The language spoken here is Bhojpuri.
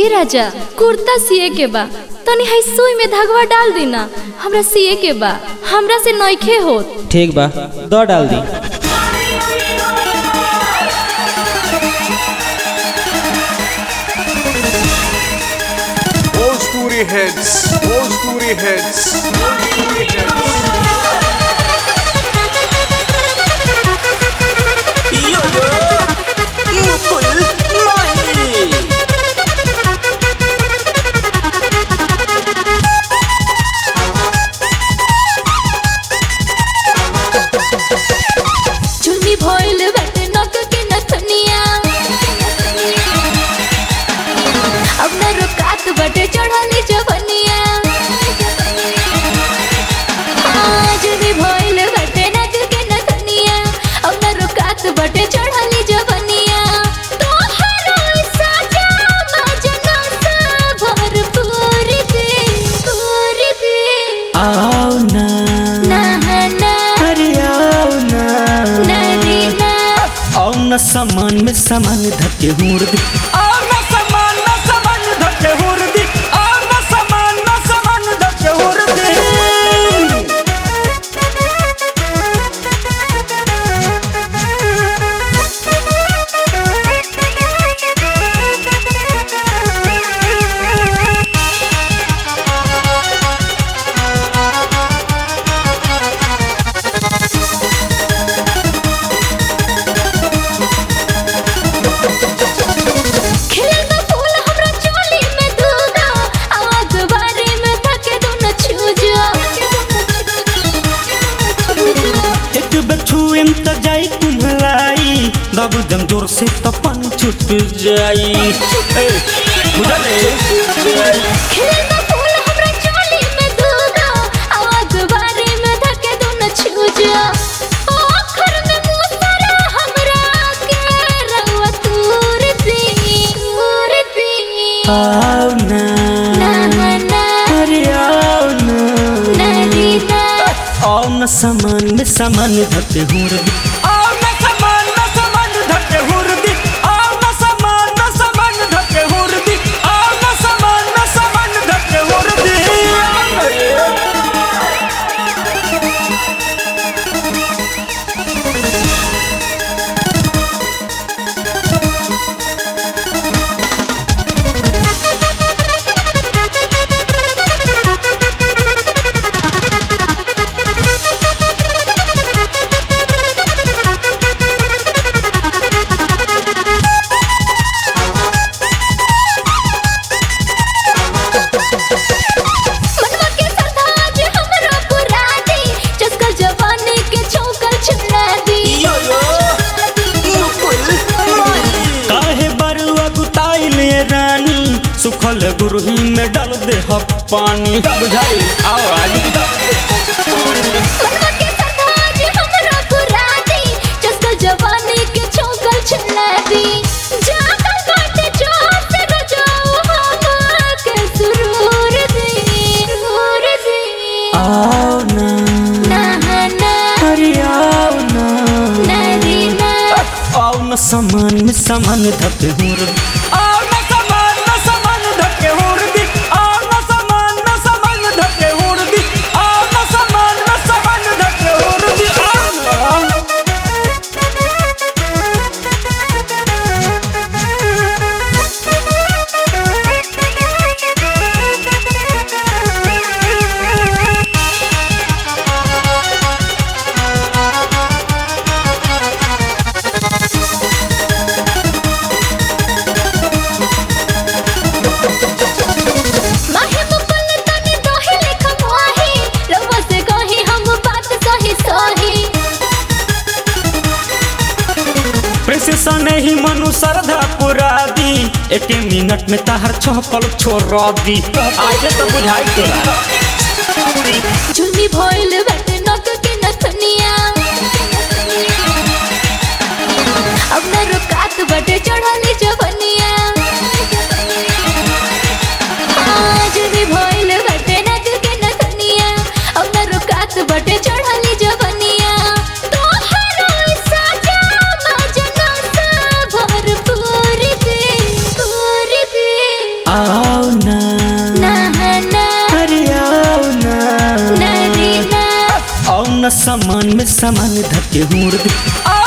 ए राजा कुर्ता सिए के बा तनी है सुई में धागवा डाल दी ना हमरा सिए के बा हमरा से नइखे होत ठीक बा दो डाल दी Old Story Heads, Old Story Heads, Old Story Heads. चुन्नी भइल बाटे नक के नथनिया अब न रुकात बाटे चढ़ली जवनिया चुन्नी भइल बाटे नक के नथनिया अब न रुकात बाटे चढ़ली जवनिया तोहरो सजा मजना सा भरपूर दे पूर दे आओ ना ना ना अरे आओ ना ना रे ना आओ ना सामान में सामान धके हुर दी आओ ना सामान में सामान धके हुर दी आओ ना सामान में सामान धके हुर दी खिलल बा फूल हमरा चोली में दूधा आवाज बारे में थके दो न छूजा एक बछुएम त जाई कुम्हलाई दब दम जोर से त पन छुट जाई ए, बुझले खिलल बा फूल हमरा चोली में दूधा आवाज बारे में थके दो न छूजा आखिर में मुसरा हमरा के रवा तूर दी तूर दी आओ ना ना ना अरे आओ ना ना रे ना आओ ना सामान में सामान धके हुर दी आओ ना सामान में सामान धके हुर दी आओ ना सामान में सामान धके हुर दी आओ ना सामान में सामान धके हुर दी मनवा के सरताज हमरा पुरा दी चस्का जवानी के चौकर छुड़ा दी काहे बरुआ गुताइल ये रानी सुखल गुरही में डाल दे ह पानी बुझाई आओ आज मनवा के सरताज हमरा पुरा दी चस्का जवानी के चौकर छुड़ा दी जाकर बाटे जोत रजाओ हवा के सुरूर दी सुरूर दी आओ ना ना ना अरे आओ ना ना रे ना आओ ना सामान में सामान धके हुर दी आओ ना सामान में सामान धके हुर दी आओ ना सामान में सामान धके हुर दी आओ ना सामान में सामान धके हुर दी आओ ना माही मुकुल तनी दोही लेखा मोही रउआ से कही हम बात सही सही प्रेसिसन ही मनु श्रद्धा पुरा दी एक मिनट में ताहर छपल छोड़ दी आगे तो बुझाई तोरा झुमी भइल बाटे नक के नथनिया अब न रुकात बाटे चढ़ली जवनिया झुमी भइल बाटे नक के नथनिया अब न रुकात बाटे चढ़ली जवनिया तोहरो सजा मजना सा भरपूर दे पूर दे आओ ना ना ना अरे आओ ना ना रे ना आओ ना सामान में सामान धके हुर दी आओ